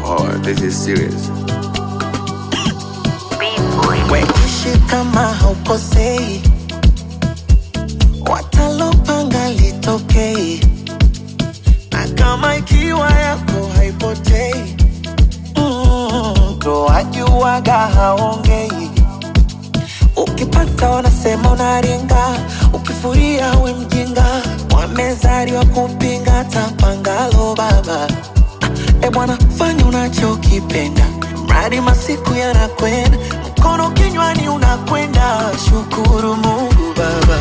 Oh, this is serious. Weishi kama haukosei, watalopanga litokei, na kama ikiwa yako haipotei, mm, ndo wajuaga haongei. Ukipata wanasema unaringa, ukifuria we mjinga, wamezaliwa kupinga tapangalo baba. E bwana, fanya unachokipenda, mradi masiku yanakwenda, mkono kinywani unakwenda. Shukuru Mungu Baba.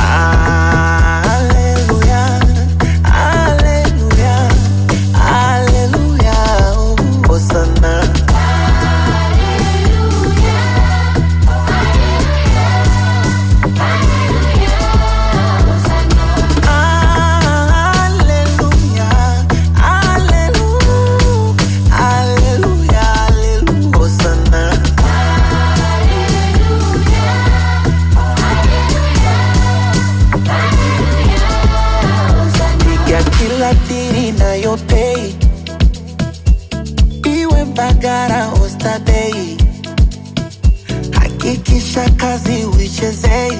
Haleluya, haleluya, haleluya, hosana. Haleluya, haleluya, haleluya, haleluya, hosana. piga kila diri nayopei iwe Mbagara Oysterbay, hakikisha kazi uichezei,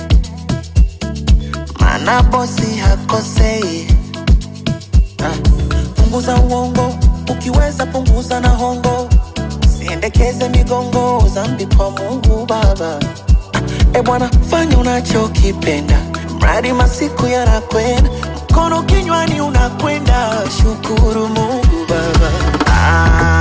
mana bosi hakosei. Ah, Punguza uongo, ukiweza punguza na hongo, siendekeze migongo, zambi kwa Mungu Baba. E bwana, fanya unachokipenda, mradi masiku yanakwenda, mkono kinywani unakwenda. Shukuru Mungu Baba. Ah,